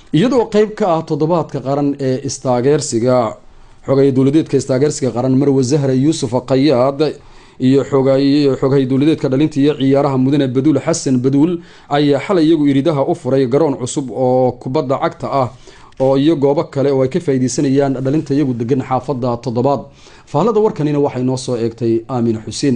iyadoo qeyb ka ah toddobaadka qaran ee istaageersiga xogay dowladeedka istaageersiga qaran marwe zahra yuusuf qayaad iyo xoghay dowladeedka dhalinta iyo ciyaaraha mudane baduul xasan baduul ayaa xalay iyagu iridaha u furay garoon cusub oo kubadda cagta ah oo iyo goobo kale oo ay ka faaideysanayaan dhalinta iyagu degan xaafada toddobaad fahlada warkanina waxay noo soo eegtay aamina xuseen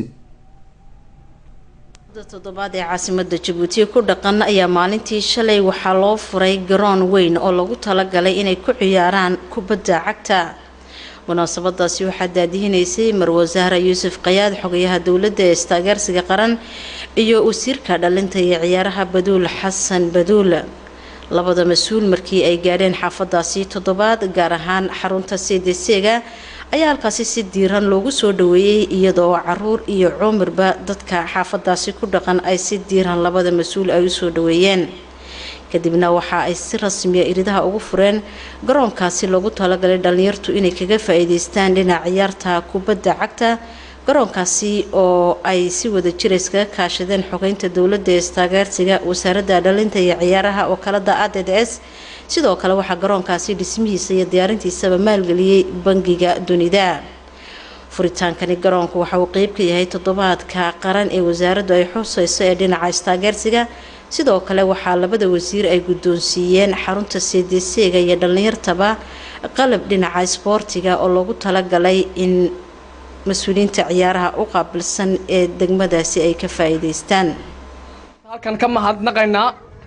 toddobaad ee caasimada jabuuti ku dhaqan ayaa maalintii shalay waxaa loo furay garoon weyn oo lagu talagalay inay ku ciyaaraan kubadda cagta munaasabadaasi waxaa daadihinaysay marwe zahra yuusuf qayaad xogayaha dowladda ee istaageersiga qaran iyo wasiirka dhalinta iyo ciyaaraha baduul xasan baduul labada mas-uul markii ay gaadheen xaafadaasi toddobaad gaar ahaan xarunta cdc-ga ayaa halkaasi si diiran loogu soo dhaweeyey iyadoo caruur iyo cumirba dadka xaafadaasi ku dhaqan ay si diiran labada mas-uul ay usoo dhaweeyeen kadibna waxa ay si rasmiya iridaha ugu fureen garoonkaasi loogu talagalay dhalinyartu inay kaga faa-iideystaan dhinaca ciyaarta kubadda cagta garoonkaasi oo ay si wada jira iskaga kaashadeen xogeynta dowladda ee istaageersiga wasaaradda dhalinta iyo ciyaaraha wakaalada a d d s sidoo kale waxaa garoonkaasi dhismihiisa iyo diyaarintiisaba maalgeliyey bangiga dunida furitaankani garoonku waxa uu qeyb ka yahay toddobaadka qaran ee wasaaraddu ay xuseyso ee dhinaca istaageersiga sidoo kale waxaa labada wasiir ay guddoonsiiyeen xarunta cdc-ga iyo dhallinyartaba qalab dhinaca isboortiga oo loogu talagalay in mas-uuliyiinta ciyaaraha u qaabilsan ee degmadaasi ay ka faa-iideystaan halkan ka mahadnaqaynaa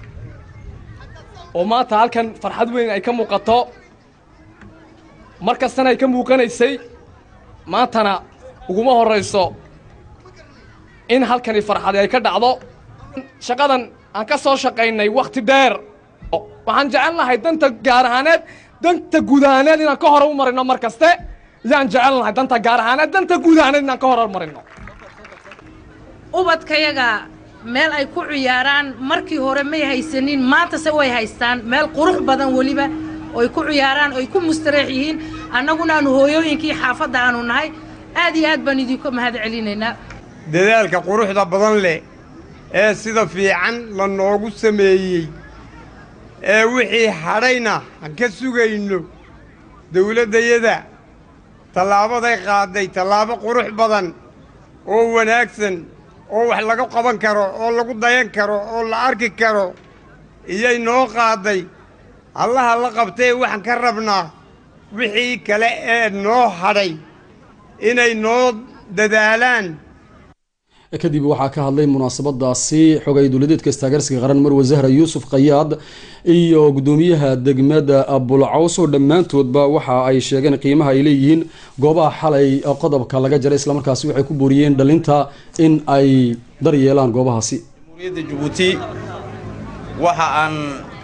oo maanta halkan farxad weyn ay ka muuqato mar kastana ay ka muuqanaysay maantana uguma horrayso in halkani farxadi ay ka dhacdo shaqadan aan ka soo shaqaynay wakhti dheer waxaan jecel lahay danta gaar ahaaneed danta guud ahaaneed inaan ka hore u marino mar kaste yaan jecel lahay danta gaar ahaaneed danta guud ahaaneed inaan ka hore marino ubadkayaga meel ay ku ciyaaraan markii hore may haysanin maantase way haystaan meel qurux badan weliba oy ku ciyaaraan oy ku mustareex yihiin annaguna aanu hooyooyinkii xaafadda aanu nahay aad iyo aad baan idinku mahad celinaynaa dadaalka quruxda badan leh ee sida fiican la noogu sameeyey ee wixii hadhayna aan ka sugayno dawladdayada tallaabaday qaadday tallaabo qurux badan oo wanaagsan oo wax laga qaban karo oo lagu dayan karo oo la arki karo iyay noo qaadday allaha la qabtee waxaan ka rabnaa wixii kale ee noo hadhay inay noo dadaalaan kadib waxaa ka hadlay munaasabadaasi xogay dowladeedka istaageersiga qaran marwe zahra yuusuf qayaad iyo guddoomiyaha degmada bulcaws oo dhammaantoodba waxa ay sheegeen qiimaha ay leeyihiin goobaha xalay qodobka laga jaray islamarkaasi waxay ku booriyeen dhalinta in ay daryeelaan goobahaasi jamhuuriyadda jabuuti waxa aan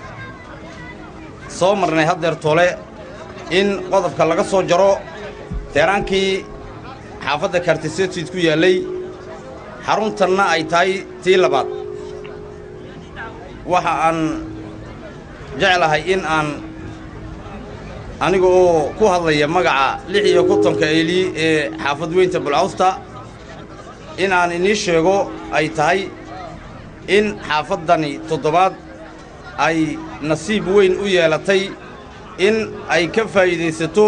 soo marnay haddeer tole in qodobka laga soo jaro teeraankii xaafadda kartisetud ku yaallay xaruntanna ay tahay tii labaad waxa aan jeclahay in aan aniga oo ku hadlaya magaca lix iyo kontonka eeli ee xaafad weynta bulcawsta in aan inii sheego ay tahay in xaafaddani toddobaad ay nasiib weyn u yeelatay in ay ka faa'iidaysato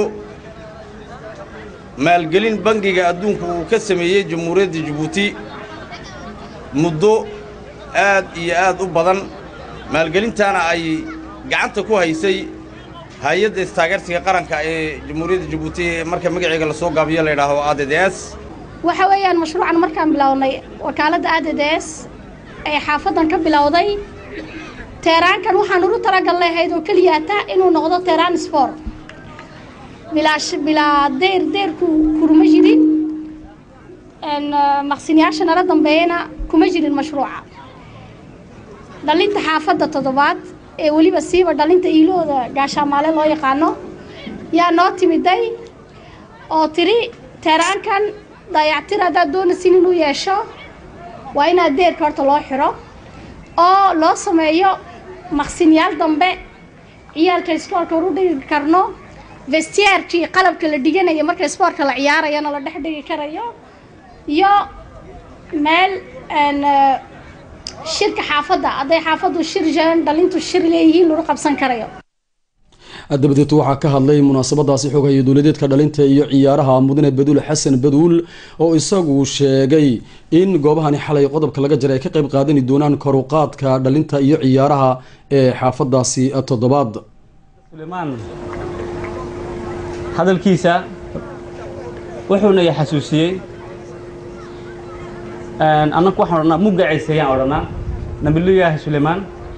maalgelin bangiga adduunku uu ka sameeyey jamhuuriyadda jabuuti muddo aad iyo aad u badan maalgelintaana ay gacanta ku haysay hay-adda istaageersiga qaranka ee jamhuuriyadda jabuuti marka magaceega lasoo gaabiyo la yidhaaho a d d s waxa weeyaan mashruucan markaan bilownay wakaaladda a d d s ee xaafaddan ka bilowday teeraankan waxaan ugu talagalnay ahayd oo keliyaata inuu noqdo teeraan sboor bilaa bilaa deyr deyrku kuruma jirin maqsinyaasha nala dambeeyana kuma jirin mashruuca dhalinta xaafadda toddobaad ee weliba siiba dhalinta iilooda gaashaamaale loo yaqaano yaa noo timiday oo tiri teeraankan dayactir haddaad doonaysin inuu yeesho waa inaad deerka horta loo xiro oo loo sameeyo maqsinyaal dambe ciyaalka isboortka horu dhigi karno vestiyaarkii qalabka la dhiganayo marka isboortka la ciyaarayana la dhex dhigi karayo iyo meel shirka xaafadda hadday xaafaddu shir jaran dhalintu shir leeyihiin lagu qabsan karayo dabadeed waxaa ka hadlay munaasabadaasi xoghaye dowladeedka dhalinta iyo ciyaaraha mudane baduul xasan baduul oo isagu sheegay in goobahani xalay qodobka laga jaray ay ka qayb qaadani doonaan koruqaadka dhalinta iyo ciyaaraha ee xaafadaasi toddobaad sulaymaan hadalkiisa wuxuuna i xasuusiyey annaku waxaan odhanaa muggaciisa ayaan odhanaa nabiyullaahi sulaymaan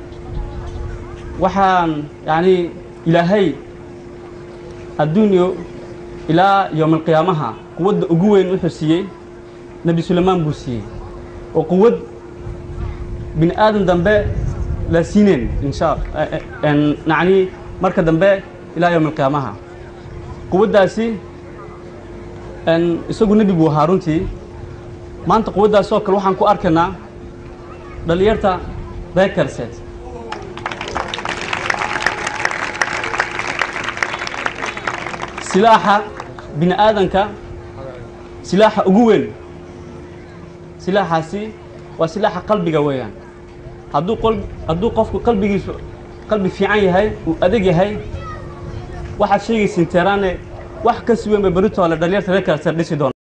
waxaan yacni ilaahay adduunyo ilaa yowmalqiyaamaha quwadda ugu weyn wuxuu siiyey nebi sulaymaan buu siiyey oo quwad bini aadan dambe la siineen insha yacni marka dambe ilaa yowmalqiyaamaha quwaddaasi isagu nebi buu ahaa runtii maanta quwaddaas oo kale waxaan ku arkaynaa dhallinyarta reer karseed silaaxa bini aadanka silaaxa ugu weyn silaaxaasi waa silaaxa qalbiga weeyaan hadduu qol hadduu qofku qalbigiisu qalbi fiican yahay uu adag yahay waxaad sheegaysiin teeraane wax ka si weyn bay beritoole dhallinyarta reer karseed dhisi doona